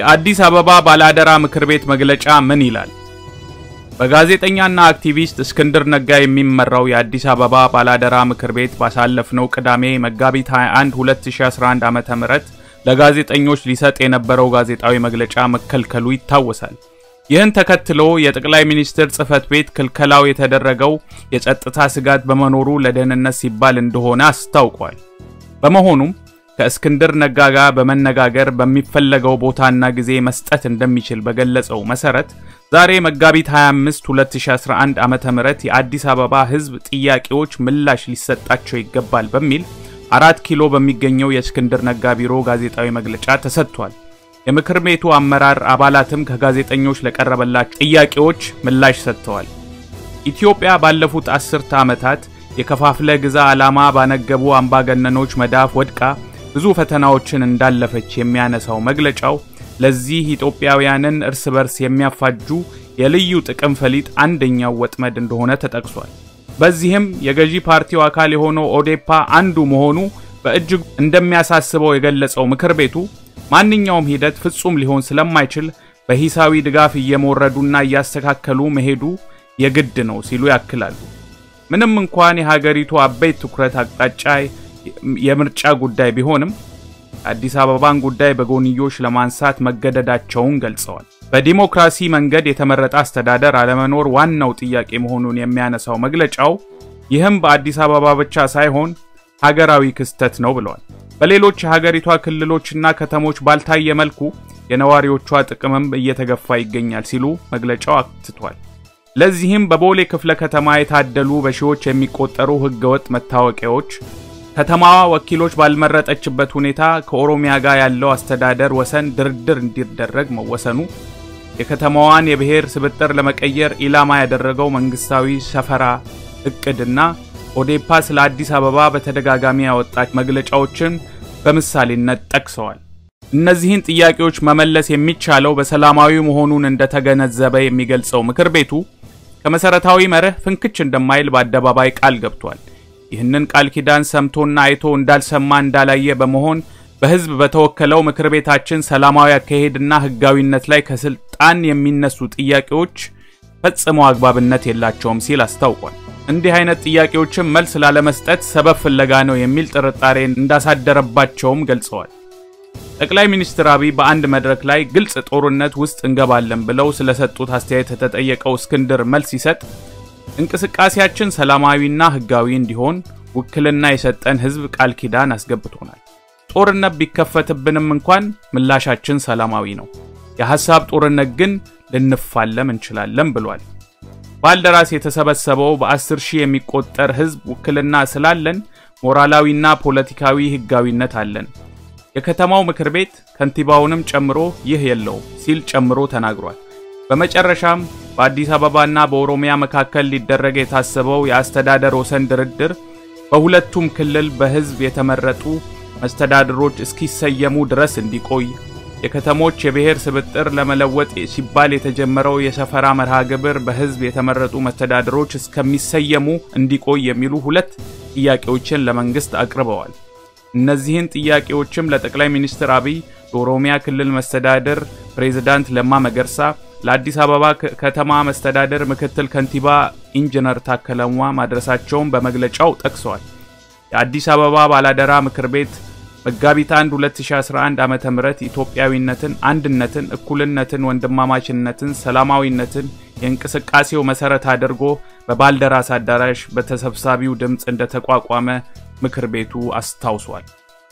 የአዲስ አበባ ባለአደራ ምክር ቤት መግለጫ ምን ይላል? በጋዜጠኛና አክቲቪስት እስክንድር ነጋ የሚመራው የአዲስ አበባ ባላደራ ምክር ቤት ባሳለፍነው ቅዳሜ መጋቢት 21 2011 ዓ.ም ለጋዜጠኞች ሊሰጥ የነበረው ጋዜጣዊ መግለጫ መከልከሉ ይታወሳል። ይህን ተከትሎ የጠቅላይ ሚኒስትር ጽህፈት ቤት ክልከላው የተደረገው የጸጥታ ስጋት በመኖሩ ለደህንነት ሲባል እንደሆነ አስታውቋል። በመሆኑም ከእስክንድር ነጋ ጋር በመነጋገር በሚፈለገው ቦታና ጊዜ መስጠት እንደሚችል በገለጸው መሰረት ዛሬ መጋቢት 25 2011 ዓመተ ምህረት የአዲስ አበባ ሕዝብ ጥያቄዎች ምላሽ ሊሰጣቸው ይገባል በሚል አራት ኪሎ በሚገኘው የእስክንድር ነጋ ቢሮ ጋዜጣዊ መግለጫ ተሰጥቷል። የምክር ቤቱ አመራር አባላትም ከጋዜጠኞች ለቀረበላቸው ጥያቄዎች ምላሽ ሰጥተዋል። ኢትዮጵያ ባለፉት አስርተ ዓመታት የከፋፍለ ግዛ ዓላማ ባነገቡ አምባገነኖች መዳፍ ወድቃ ብዙ ፈተናዎችን እንዳለፈች የሚያነሳው መግለጫው ለዚህ ኢትዮጵያውያንን እርስ በርስ የሚያፋጁ የልዩ ጥቅም ፈሊጥ አንደኛው ወጥመድ እንደሆነ ተጠቅሷል። በዚህም የገዢ ፓርቲው አካል የሆነው ኦዴፓ አንዱ መሆኑ በእጅጉ እንደሚያሳስበው የገለጸው ምክር ቤቱ ማንኛውም ሂደት ፍጹም ሊሆን ስለማይችል በሂሳዊ ድጋፍ እየሞረዱና እያስተካከሉ መሄዱ የግድ ነው ሲሉ ያክላሉ። ምንም እንኳን የሀገሪቱ አበይት ትኩረት አቅጣጫ የምርጫ ጉዳይ ቢሆንም አዲስ አበባን ጉዳይ በጎንዮሽ ለማንሳት መገደዳቸውን ገልጸዋል። በዲሞክራሲ መንገድ የተመረጠ አስተዳደር አለመኖር ዋናው ጥያቄ መሆኑን የሚያነሳው መግለጫው ይህም በአዲስ አበባ ብቻ ሳይሆን ሀገራዊ ክስተት ነው ብለዋል። በሌሎች የሀገሪቷ ክልሎችና ከተሞች ባልታየ መልኩ የነዋሪዎቿ ጥቅምም እየተገፋ ይገኛል ሲሉ መግለጫው አትቷል። ለዚህም በቦሌ ክፍለ ከተማ የታደሉ በሺዎች የሚቆጠሩ ህገወጥ መታወቂያዎች ከተማዋ ወኪሎች ባልመረጠችበት ሁኔታ ከኦሮሚያ ጋር ያለው አስተዳደር ወሰን ድርድር እንዲደረግ መወሰኑ፣ የከተማዋን የብሔር ስብጥር ለመቀየር ኢላማ ያደረገው መንግስታዊ ሰፈራ እቅድና ኦዴፓ ስለ አዲስ አበባ በተደጋጋሚ ያወጣች መግለጫዎችን በምሳሌነት ጠቅሰዋል። እነዚህን ጥያቄዎች መመለስ የሚቻለው በሰላማዊ መሆኑን እንደተገነዘበ የሚገልጸው ምክር ቤቱ ከመሰረታዊ መርህ ፍንክች እንደማይል በአደባባይ ቃል ገብቷል። ይህንን ቃል ኪዳን ሰምቶና አይቶ እንዳልሰማ እንዳላየ በመሆን በህዝብ በተወከለው ምክር ቤታችን ሰላማዊ አካሄድና ህጋዊነት ላይ ከስልጣን የሚነሱ ጥያቄዎች ፈጽሞ አግባብነት የላቸውም ሲል አስታውቋል። እንዲህ አይነት ጥያቄዎችን መልስ ላለመስጠት ሰበብ ፍለጋ ነው የሚል ጥርጣሬ እንዳሳደረባቸውም ገልጸዋል። ጠቅላይ ሚኒስትር አብይ በአንድ መድረክ ላይ ግልጽ ጦርነት ውስጥ እንገባለን ብለው ስለሰጡት አስተያየት የተጠየቀው እስክንድር መልስ ሲሰጥ እንቅስቃሴያችን ሰላማዊና ህጋዊ እንዲሆን ውክልና የሰጠን ህዝብ ቃል ኪዳን አስገብቶናል። ጦርነት ቢከፈትብንም እንኳን ምላሻችን ሰላማዊ ነው። የሐሳብ ጦርነት ግን ልንፋለም እንችላለን ብሏል። ባልደራስ የተሰበሰበው በአስር ሺህ የሚቆጠር ህዝብ ውክልና ስላለን ሞራላዊና ፖለቲካዊ ህጋዊነት አለን። የከተማው ምክር ቤት ከንቲባውንም ጨምሮ ይህ የለውም ሲል ጨምሮ ተናግሯል። በመጨረሻም በአዲስ አበባና በኦሮሚያ መካከል ሊደረግ የታሰበው የአስተዳደር ወሰን ድርድር በሁለቱም ክልል በህዝብ የተመረጡ መስተዳድሮች እስኪሰየሙ ድረስ እንዲቆይ፣ የከተሞች የብሔር ስብጥር ለመለወጥ ሲባል የተጀመረው የሰፈራ መርሃ ግብር በህዝብ የተመረጡ መስተዳድሮች እስከሚሰየሙ እንዲቆይ የሚሉ ሁለት ጥያቄዎችን ለመንግስት አቅርበዋል። እነዚህን ጥያቄዎችም ለጠቅላይ ሚኒስትር አብይ፣ ለኦሮሚያ ክልል መስተዳድር ፕሬዝዳንት ለማ መገርሳ ለአዲስ አበባ ከተማ መስተዳደር ምክትል ከንቲባ ኢንጂነር ታከለ ኡማ ማድረሳቸውን በመግለጫው ጠቅሰዋል። የአዲስ አበባ ባላደራ ምክር ቤት መጋቢት 1 2011 ዓመተ ምህረት ኢትዮጵያዊነትን፣ አንድነትን፣ እኩልነትን፣ ወንድማማችነትን፣ ሰላማዊነትን የእንቅስቃሴው መሰረት አድርጎ በባልደራስ አዳራሽ በተሰብሳቢው ድምፅ እንደተቋቋመ ምክር ቤቱ አስታውሷል።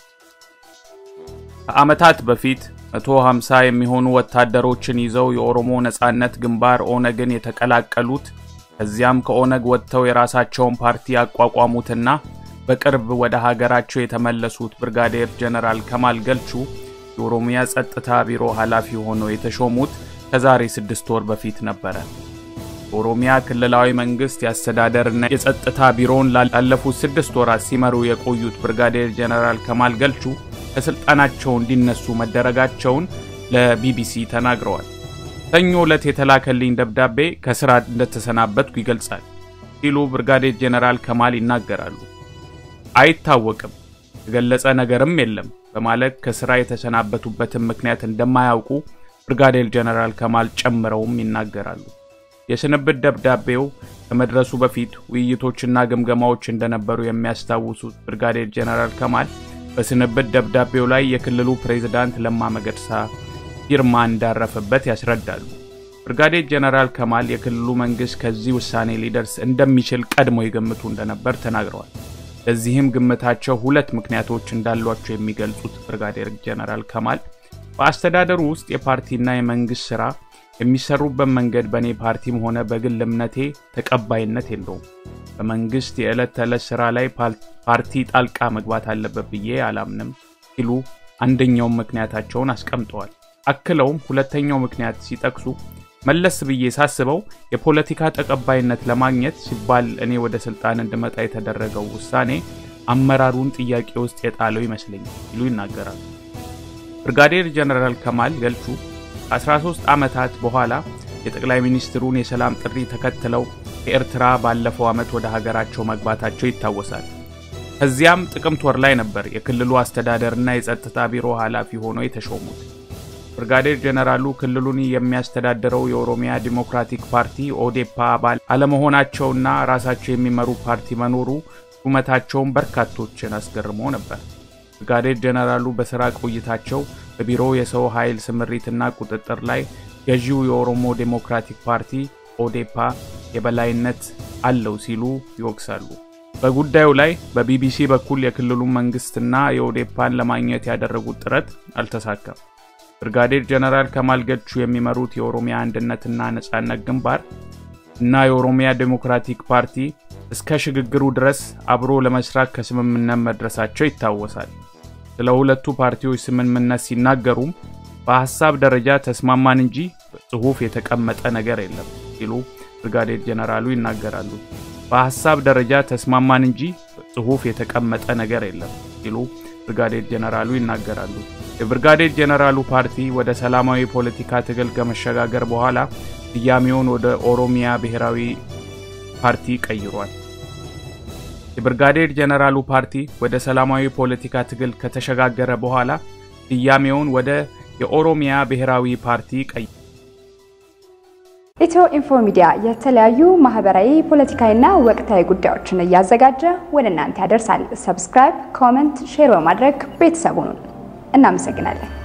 ከዓመታት በፊት 150 የሚሆኑ ወታደሮችን ይዘው የኦሮሞ ነጻነት ግንባር ኦነግን የተቀላቀሉት ከዚያም ከኦነግ ወጥተው የራሳቸውን ፓርቲ ያቋቋሙትና በቅርብ ወደ ሀገራቸው የተመለሱት ብርጋዴር ጀነራል ከማል ገልቹ የኦሮሚያ ጸጥታ ቢሮ ኃላፊ ሆነው የተሾሙት ከዛሬ ስድስት ወር በፊት ነበረ። የኦሮሚያ ክልላዊ መንግስት የአስተዳደርና የጸጥታ ቢሮውን ላለፉት ስድስት ወራት ሲመሩ የቆዩት ብርጋዴር ጀነራል ከማል ገልቹ ከስልጣናቸው እንዲነሱ መደረጋቸውን ለቢቢሲ ተናግረዋል። ሰኞ ዕለት የተላከልኝ ደብዳቤ ከስራ እንደተሰናበትኩ ይገልጻል ሲሉ ብርጋዴር ጀነራል ከማል ይናገራሉ። አይታወቅም፣ የገለጸ ነገርም የለም በማለት ከስራ የተሰናበቱበትን ምክንያት እንደማያውቁ ብርጋዴር ጀነራል ከማል ጨምረውም ይናገራሉ። የስንብት ደብዳቤው ከመድረሱ በፊት ውይይቶችና ግምገማዎች እንደነበሩ የሚያስታውሱት ብርጋዴር ጀነራል ከማል በስንብት ደብዳቤው ላይ የክልሉ ፕሬዝዳንት ለማ መገርሳ ፊርማ እንዳረፈበት ያስረዳሉ። ብርጋዴር ጀነራል ከማል የክልሉ መንግስት ከዚህ ውሳኔ ሊደርስ እንደሚችል ቀድሞ ይገምቱ እንደነበር ተናግረዋል። ለዚህም ግምታቸው ሁለት ምክንያቶች እንዳሏቸው የሚገልጹት ብርጋዴር ጀነራል ከማል በአስተዳደሩ ውስጥ የፓርቲና የመንግስት ስራ የሚሰሩበት መንገድ በእኔ ፓርቲም ሆነ በግል እምነቴ ተቀባይነት የለውም። በመንግስት የዕለት ተዕለት ስራ ላይ ፓርቲ ጣልቃ መግባት አለበት ብዬ አላምንም ሲሉ አንደኛውን ምክንያታቸውን አስቀምጠዋል። አክለውም ሁለተኛው ምክንያት ሲጠቅሱ መለስ ብዬ ሳስበው የፖለቲካ ተቀባይነት ለማግኘት ሲባል እኔ ወደ ስልጣን እንድመጣ የተደረገው ውሳኔ አመራሩን ጥያቄ ውስጥ የጣለው ይመስለኛል ሲሉ ይናገራሉ። ብርጋዴር ጀነራል ከማል ገልቹ ከ13 ዓመታት በኋላ የጠቅላይ ሚኒስትሩን የሰላም ጥሪ ተከትለው ከኤርትራ ባለፈው ዓመት ወደ ሀገራቸው መግባታቸው ይታወሳል። ከዚያም ጥቅምት ወር ላይ ነበር የክልሉ አስተዳደርና የጸጥታ ቢሮ ኃላፊ ሆነው የተሾሙት። ብርጋዴር ጀነራሉ ክልሉን የሚያስተዳድረው የኦሮሚያ ዲሞክራቲክ ፓርቲ ኦዴፓ አባል አለመሆናቸውና ራሳቸው የሚመሩ ፓርቲ መኖሩ ሹመታቸውን በርካቶችን አስገርሞ ነበር። ብርጋዴር ጀነራሉ በሥራ ቆይታቸው በቢሮ የሰው ኃይል ስምሪትና ቁጥጥር ላይ ገዢው የኦሮሞ ዴሞክራቲክ ፓርቲ ኦዴፓ የበላይነት አለው ሲሉ ይወቅሳሉ። በጉዳዩ ላይ በቢቢሲ በኩል የክልሉ መንግስትና የኦዴፓን ለማግኘት ያደረጉት ጥረት አልተሳካም። ብርጋዴር ጀነራል ከማል ገልቹ የሚመሩት የኦሮሚያ አንድነትና ነጻነት ግንባር እና የኦሮሚያ ዴሞክራቲክ ፓርቲ እስከ ሽግግሩ ድረስ አብሮ ለመስራት ከስምምነት መድረሳቸው ይታወሳል። ስለ ሁለቱ ፓርቲዎች ስምምነት ሲናገሩም በሐሳብ ደረጃ ተስማማን እንጂ በጽሑፍ የተቀመጠ ነገር የለም ሲሉ ብርጋዴር ጀነራሉ ይናገራሉ። በሐሳብ ደረጃ ተስማማን እንጂ በጽሑፍ የተቀመጠ ነገር የለም ሲሉ ብርጋዴር ጀነራሉ ይናገራሉ። የብርጋዴር ጀነራሉ ፓርቲ ወደ ሰላማዊ ፖለቲካ ትግል ከመሸጋገር በኋላ ስያሜውን ወደ ኦሮሚያ ብሔራዊ ፓርቲ ቀይሯል። የብርጋዴር ጀነራሉ ፓርቲ ወደ ሰላማዊ ፖለቲካ ትግል ከተሸጋገረ በኋላ ስያሜውን ወደ የኦሮሚያ ብሔራዊ ፓርቲ ቀይሯል። ኢትዮ ኢንፎ ሚዲያ የተለያዩ ማህበራዊ፣ ፖለቲካዊና ወቅታዊ ጉዳዮችን እያዘጋጀ ወደ እናንተ ያደርሳል። ሰብስክራይብ፣ ኮመንት፣ ሼር በማድረግ ቤተሰቡን እናመሰግናለን።